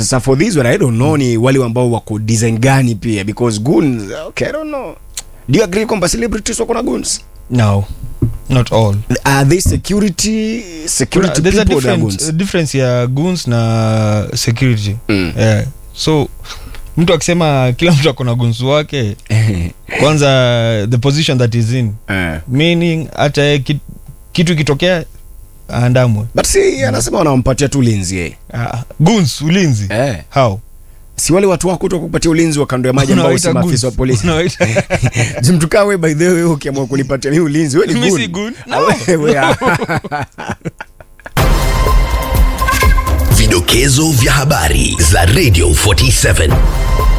sasa for this one i don't know ni wale ambao wako design gani pia because goons okay i don't know do you agree kwamba celebrities wako na goons no not all are they security security there's a people that are difference, goons difference ya goons na security Mm. yeah. so mtu akisema kila mtu akona goons wake kwanza the position that is in Eh. meaning hata yeye kit, kitu ikitokea aandamwe but si anasema wanampatia tu ulinzi yeye uh, goons ulinzi eh. how si wale watu wako tu kupatia ulinzi wa kando ya maji ambao si Unawaita maafisa wa goons. polisi Unawaita- Ji mtu kaa we by the way wewe ukiamua kunipatia mimi ulinzi wewe ni Mimi goon. si goon. Ah, wewe, ah. Vidokezo vya habari za Radio 47